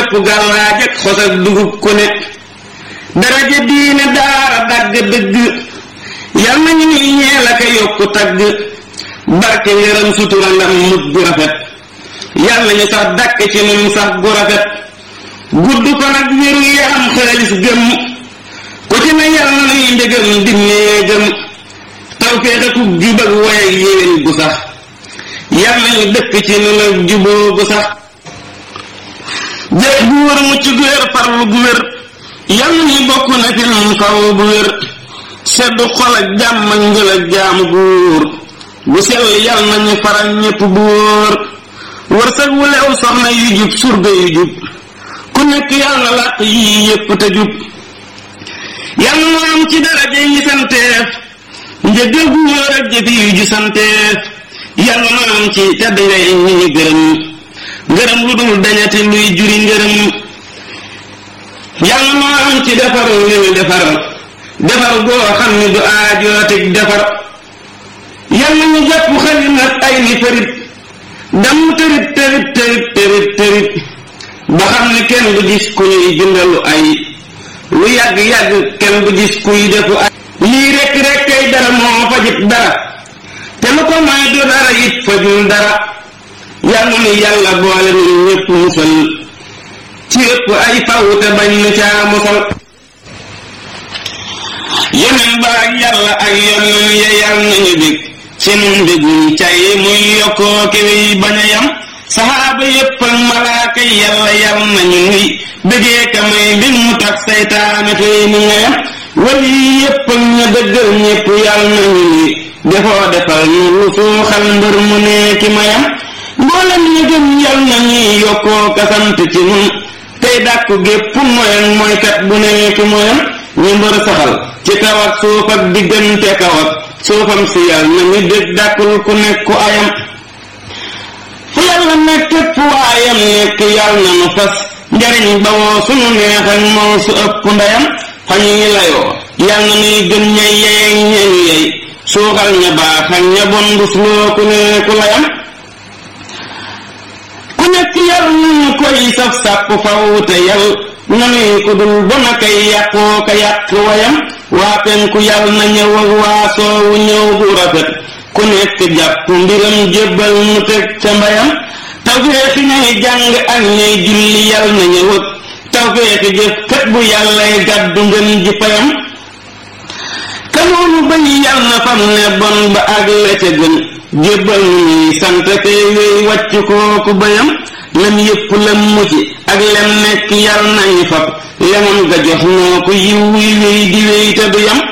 fépp gàllaaj ak xos ak dugub ku ne daraja diine daara dagg dëgg yal nañu ni ñeel ak a yokku tagg barke ngërëm sutura ndam mut gu rafet yal nañu sax dàkk ci nun sax gu rafet gudd ko nag wéru yaram xaalis gëm ku ci ne yal na nuy ndegam di néegam tawféex ak jub ak woy ak yéwén gu sax yal nañu dëkk ci nun ak juboo gu sax jëf bu wër mucc gu wér farlu gu wér yal nañu bokk na ci nun faw bu wér seddu xol ak jàmm ak njël ak jaamu góor bu sell yal nañu faral ñépp bu wóor wërsëg wu lew soxna yu jub surga yu jub ku nekk yal na làq yii yépp te jub yal na am ci daraja yi santeef njëggal gu wóor ak jëfi yu ju santeef yal na am ci tedd ngay ñi ñu gërëm ngërëm lu dul dañati luy juri ngërëm yal na am ci defar li ñu defar defar goo xam ni du aajootig defar yal na ñu jàpp xali nag ay ni farit dam tërit tërit tërit tërit tërit ba xam ne kenn du gis ku ñuy bindalu ay lu yàgg-yàgg kenn du gis kuy defu ay lii rekk rekk kay dara moo fajit dara te lu ko may du dara it fajul dara yal na nu yàlla boole nu ñépp musal ci ëpp ay faw te bañ nu caa musal yeneen ba ak yàlla ak yonneen ya yal nañu bég ci nun mbégum cay muy yokkoo kiwi bañ a yam saxaaba yépp ak malaaka yàlla yal nañu nuy bëggee ka may mbir mu tax saytaane tey ni nga yam wali yépp ak ña dëggal ñépp yal nañu nuy defoo defal ñu lu suuxal mbër mu nee ki ma yam mboolem ñu gëm yal nañuy yokkoo ka sant ci nun tey dàkku gépp moyen mooy kat bu nee ki moyam ñu mbër saxal ci kaw ak suuf ak diggante kaw ak suufam si yàlla na ñu dégg dàkkul ku nekku ayam fu yàlla nekk fu waayam nekk yàlla na nu fas njariñ bawoo sunu neex ak moo su ëpp ndeyam fa ñuy layoo yàlla na nuy gën ña yey ñañu yey suuxal ña baax ak ña bon bus loo ku nekku layam ku nekk yàlla na ñu koy saf sàpp faw te yàlla na nuy ku dul bon a kay yàqoo ka yàq wayam waa penku yàlla na ñëw ak waa soowu ñëw bu rafet ku nekk jàpp mbiram jébbal mu teg ca mbayam tawfeexi ñay jàng ak ñay julli yàlla na ñëw ak tawfeexi jëf kat bu yàllay gàddu ngën ji payam kanoonu bañ yàlla na fam ne bon ba ak la ca gën jébbal nu ñuy sant kay wéy wàcc kooku bayam lem yépp lem muci ak lem nekk yàlla nañu fab lemam ga jox noo ko yiw wuy wéy di wéy te du yam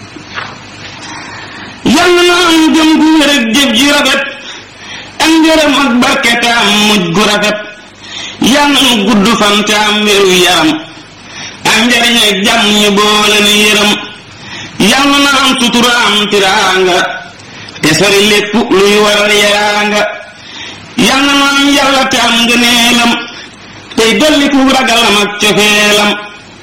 yàlla na am jëm gu wér ak jëf ji rafet ak ngërëm ak barke te am mujj gu rafet yàlla nu gudd fan te am wéru yaram ak njariñ ak jàmm ñu boole nu yërëm yàlla na am sutura am tiraanga te sori lépp luy waral yaraanga yàlla na am yàlla te am ngëneelam tey dolli ku ragalam ak cofeelam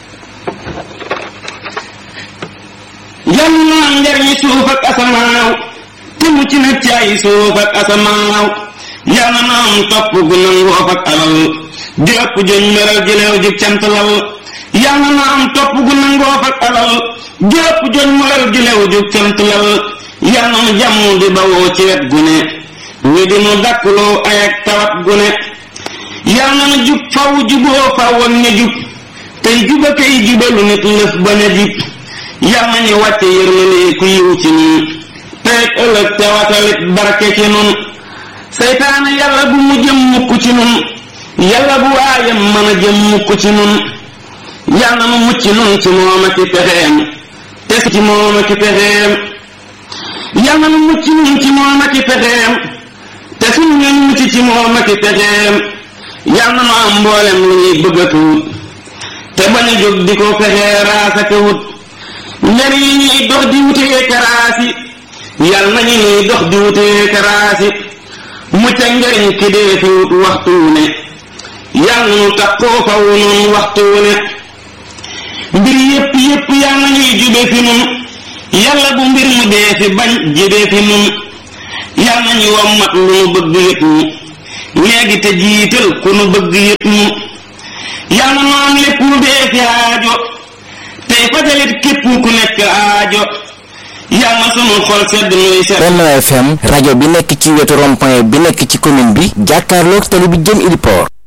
yàlla na am njariñi suuf ak asamaaw te mucc na ci ay suuf ak asamaaw yàlla na am topp gu nangoof ak alal di ëpp jëñ meral jëleew jib cantalal yàlla na am topp gu nangoof ak alal di ëpp jëñ meral jëleew jib cantalal yàlla na jàmm di bawoo ci wet gu ne ñu di nu dakkuloo ay ak tawat gu ne yàlla na jub faw juboo faw ak ña jub tey juba kay jubalu nit lëf ba ne jub yàlla na ñu wàcce yërmande ku yiw ci nun tey ëllëg te watalit barke ci nun seytaane yàlla bu mu jëm mukk ci nun yàlla bu waayam mën a jëm mukk ci nun yàlla nu mucc nun ci moom ak i pexeem te ci moom ak i pexeem yàlla nu mucc nun ci moom ak i pexeem te suñu ñoñ mucc ci moom ak i pexeem yàlla nu am mboolem lu ñuy bëgg a tuut te bañ a jóg di ko fexee raasa ka wut njariñ yi ñuy dox di wutee karaasi yàlla nañu ñuy dox di wutee karaasi mucc ak njariñ ki dee fi wut waxtu wu ne yàlla nu takkoo faw nun waxtu wu ne mbir yépp yépp yàlla ñuy jube fi nun yàlla bu mbir mu dee fi bañ jibee fi nun yàlla ñu wommat lu nu bëgg yët ñu léegi te jiital ku nu bëgg yët ñu yal na noon lépp lu dee fi aajo tey fajalit képp ku nekk aajo yal na sunu xol sedd nuy sedd Benno FM rajo bi nekk ci wetu rond-point bi nekk ci commune bi jàkkaarloog tali bi jëm Ili Port